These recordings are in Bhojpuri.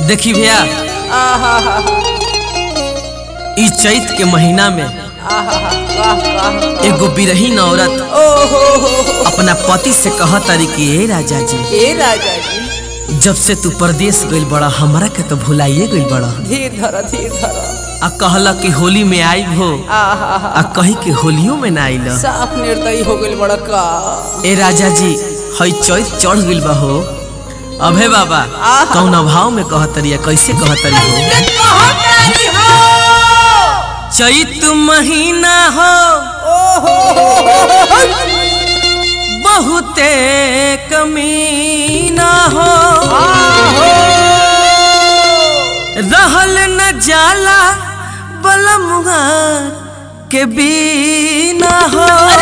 देखी भैया ई चैत के महीना में एगो बिरहीन औरत अपना पति से कह तारी कि ए राजा जी हे राजा जी जब से तू परदेश गइल बड़ा हमरा के तो भुलाइए गइल बड़ा धीर धर धीर धर आ कहला कि होली में आई हो आहा आ कही कि होलियो में ना आइल साफ निर्दयी हो गइल बड़ा का ए राजा जी हई चैत चढ़ गइल बा हो अभे बाबा आहा। कौन भाव में कहतरिया कैसे कहतरी हो चैत महीना हो बहुते कमीना हो रहल न जाला बलमुआ के बीना हो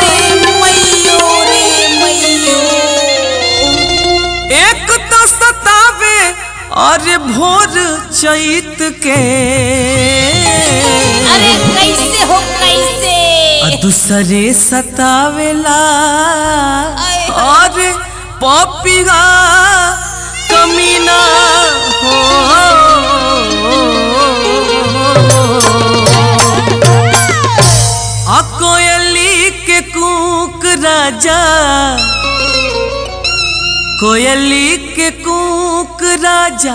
एक तो सतावे और भोर चैत के अरे कैसे हो कैसे और दूसरे सतावेला आय। और पपिया कमीना हो आ कोयली के कूक राजा कोयली के कूक राजा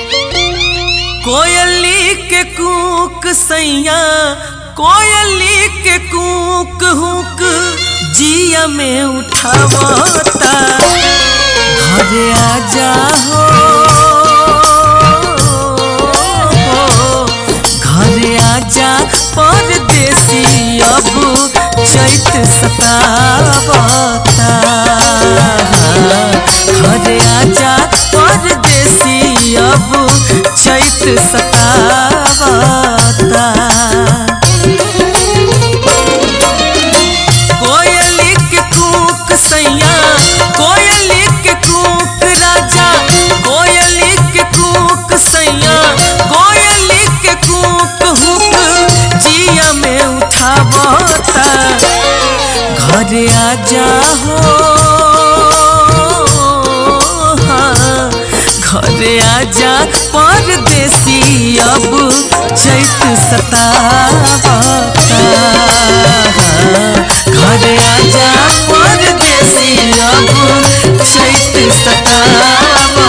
कोयली के कूक सैया कोयली के कूक हुक जिया में उठावता घरे आजा हो घरे आजा परदेसी अब चैत सतावता घरे आजा परदेसी अब चैत सतावता कोयली के कूक सैया कोयली के कूक राजा कोयली के कूक सैया कोयली के कूक हुक जिया में उठावता घरे आजा हो हाँ, घरे आजा परदेसी अब चैत सतावता घरे आजा परदेसी अब चैत सतावता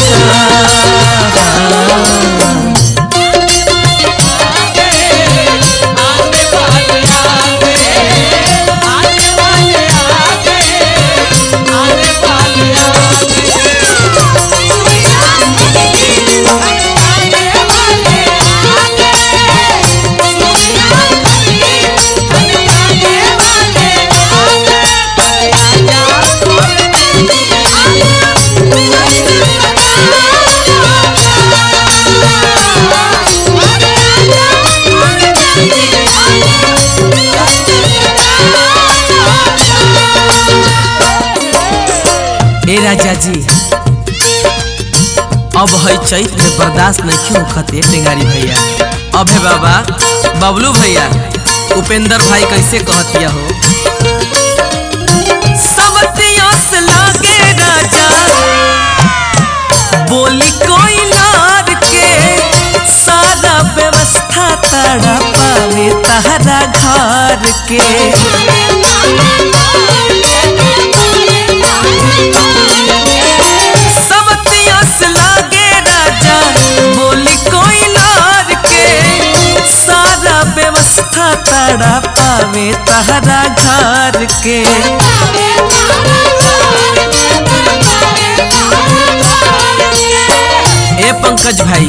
ए राजा जी अब है चैत में बर्दाश्त नहीं क्यों खते टेंगारी भैया अब है बाबा बबलू भैया उपेंद्र भाई कैसे कहतिया हो सबतिया से लागे राजा बोली कोई लार के सारा व्यवस्था तड़ा पावे तहरा घर के सबतिया से लागे राजा बोली कोई लार के सारा व्यवस्था तड़ा पावे तहरा घर के ए पंकज भाई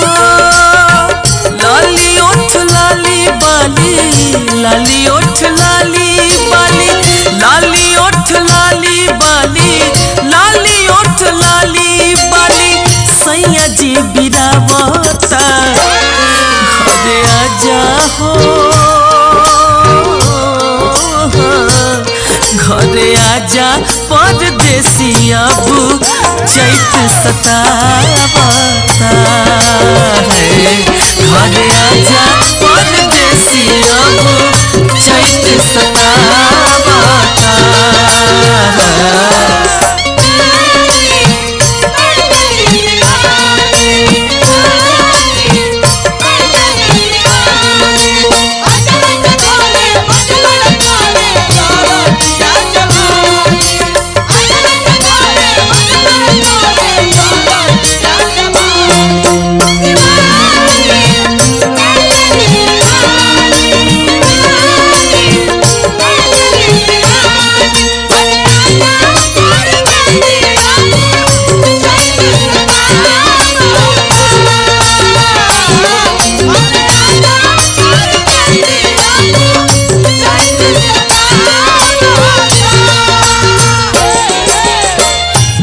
लाली ओठ लाली बाली लाली ओठ लाली बाली लाली ओठ लाली बाली लाली ओठ लाली बाली सैया जी बिरावता घरे आजा हो घरे आजा परदेसी अब चैत सतावता है घरे आजा परदेसी अब चैत सतावता है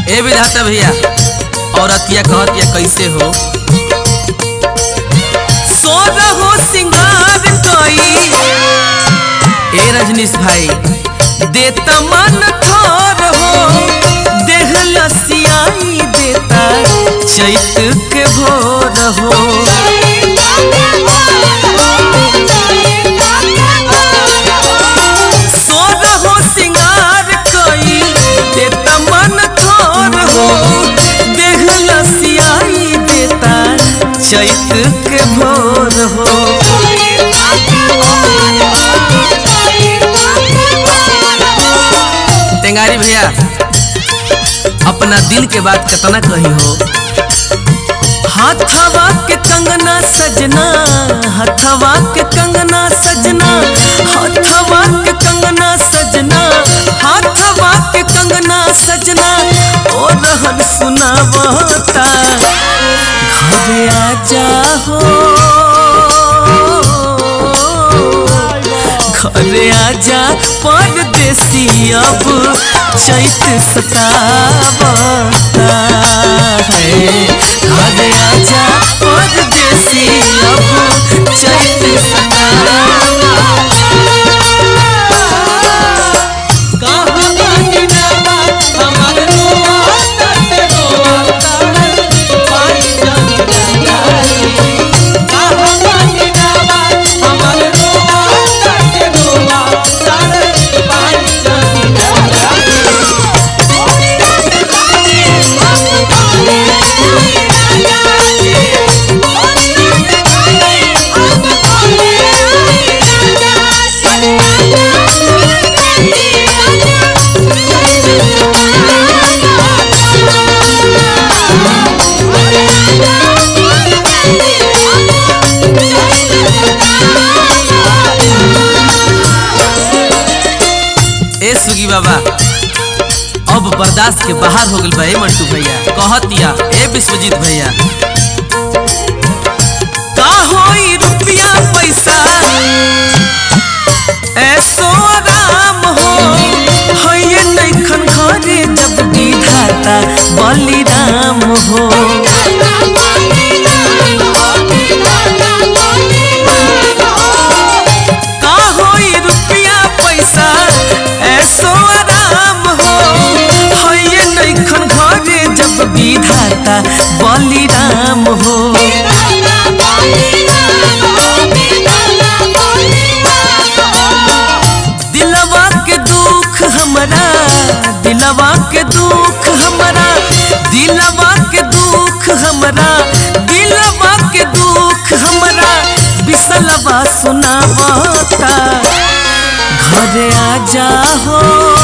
ए विधाता भैया औरतिया कहतिया कैसे हो सोर हो सिंगार कई ए रजनीश भाई देता मन थोर हो देह लसियाई देता चैत के भोर हो सोर हो सिंगार कई देता मन थोर हो देह लसियाई देता चैत के भोर हो टेंगारी भैया अपना दिल के बात कितना कही हो हाथवा के कंगना सजना हथवा के कंगना सजना हथवा के कंगना सजना हाथवा के कंगना सजना ओ रहन सुनावता घरे आ जाहो घरे आजा परदेसी अब चैत सतावता है घरे आजा परदेसी अब चैत सतावता कहाँ बानी नावा हमार रोआता ते रोआता पाई जानी जाई कहाँ बानी नावा हमार रोआता ते रोआता पाई जानी जाई ए सुगी बाबा अब बर्दाश्त के बाहर हो गइल बा ए मंटू भैया कहतिया ए विश्वजीत भैया का होई रुपया पैसा ऐसो आराम हो हये नैखन घरे जब विधाता बलिराम हो का होई रुपया पैसा ऐसो आराम हो हये नैखन घरे जब विधाता बलिराम हो दिलवा के दुख हमरा दिलवा के दुख हमरा दिलवा के दुख हमरा दिलवा के दुख हमरा बिसलवा सुनावता घरे आ जाहो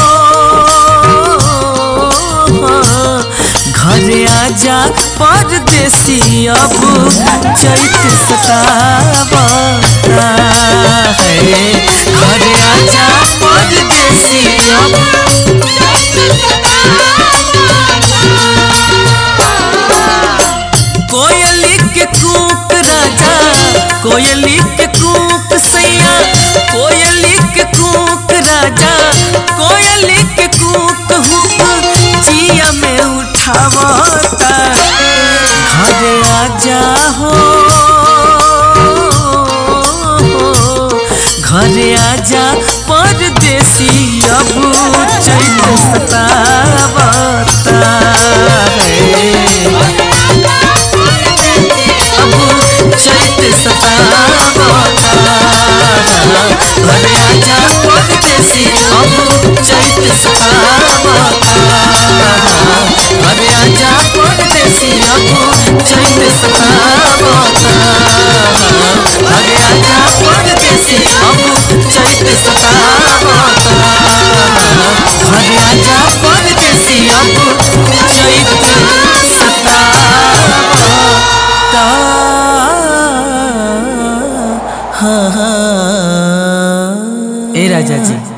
घरे आ जा परदेसी अब चैत सतावता है घरे आ जा परदेसी अब कोयली के कूक राजा कोयली के कूक सैया कोयली के कूक राजा कोयली के कूक हुक जिया में उठावता घरे आ जाहो घरे आ जा परदेसी अब चैत सतावता है अब चैत सतावता घरे आजा परदेसी अब चैत सतावता घरे आजा परदेसी अब चैत सतावता घरे आजा परदेसी अब चैत सतावता घरे आजा परदेसी अब चैत सतावता हाँ हाँ ए राजा जी